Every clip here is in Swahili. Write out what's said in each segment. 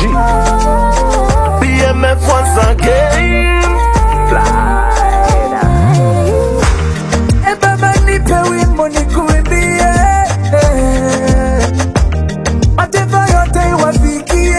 BMF once again. E baba nipe wimbo nikuimbie, eh. mataifa yote iwafikie.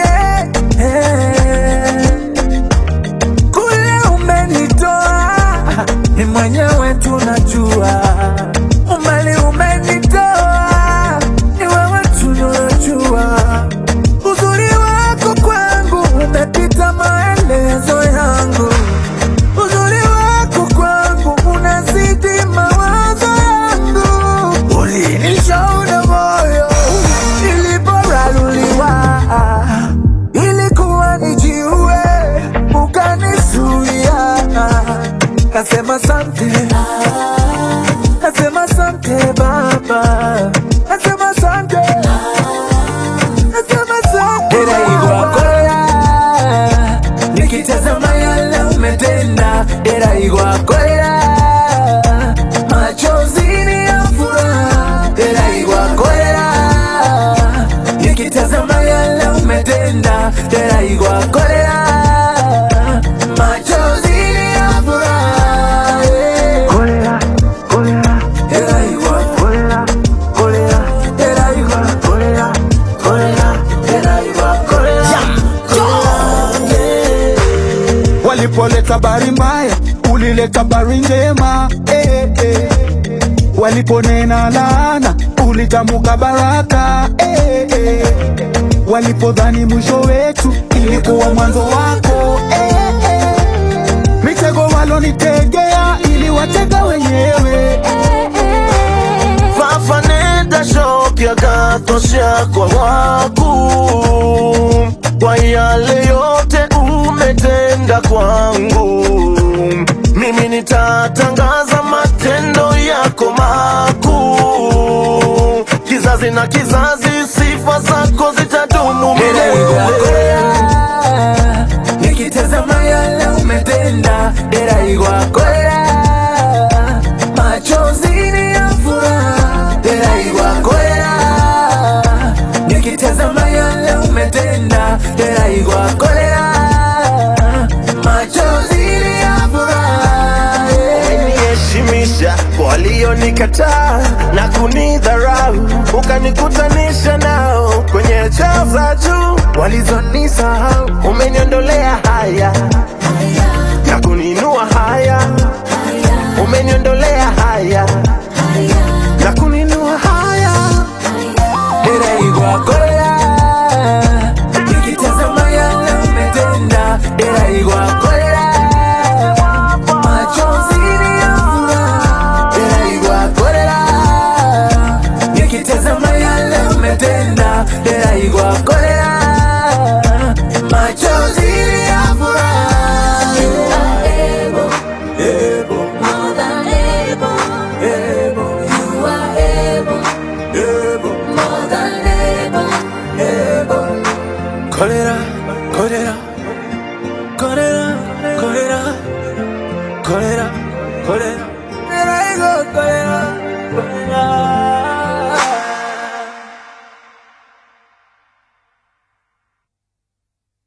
eh. Kule umenitoa ni mwenyewe tunajua, umali umenitoa ni wewe tunajua, uzuri wako kwangu umepita maelezo yangu uzuri wako kwangu unazidi mawazo yangu, ulinishauri moyo niliporaruliwa, ilikuwa nijiue, ukanizuia. Nasema sante, nasema sante Baba, nasema sante, nasema sante Igwakoya, nikitazama yale umetenda, era Igwakoya, machozi ni ya furaha, era Igwakoya, nikitazama yale umetenda, era Igwakoya, machozi ni ya furaha, yeah. Kolera, kolera, era Igwakoya, kolera, era Igwakoya, kolera, kolera. era Igwakoya, Walipoleta habari mbaya, ulileta habari njema eh, eh. Waliponena laana, ulitamuka baraka eh, eh. Walipodhani mwisho wetu, ilikuwa mwanzo wako eh, eh. Mitego walonitegea, iliwatega wenyewe eh, eh. Fafaneda shoki akatosha kwa waku kwa yale yote umetenda kwangu, mimi nitatangaza matendo yako makuu, kizazi na kizazi, sifa zako zitadumu milele. nikitazama yale umetenda, dera Igwakoya, machozi ni ya furaha, dera Igwakoya, nikitazama yale umetenda, dera Igwakoya, machozi ni ya furaha, yeah. umeniheshimisha kwa walionikataa na kunidharau, ukanikutanisha nao kwenye chao za juu walizonisahau. Umeniondolea haya na kuninua haya, umeniondolea haya na kuninua haya. Dera Igwakoya, nikitazama yale umetenda, Dera Igwakoya, machozi ni ya furaha, Dera Igwakoya, nikitazama yale umetenda, Dera Igwakoya, machozi ni ya furaha. Ebo, ebo, ebo, ebo. Kolera, kolera, kolera, kolera, kolera, kolera.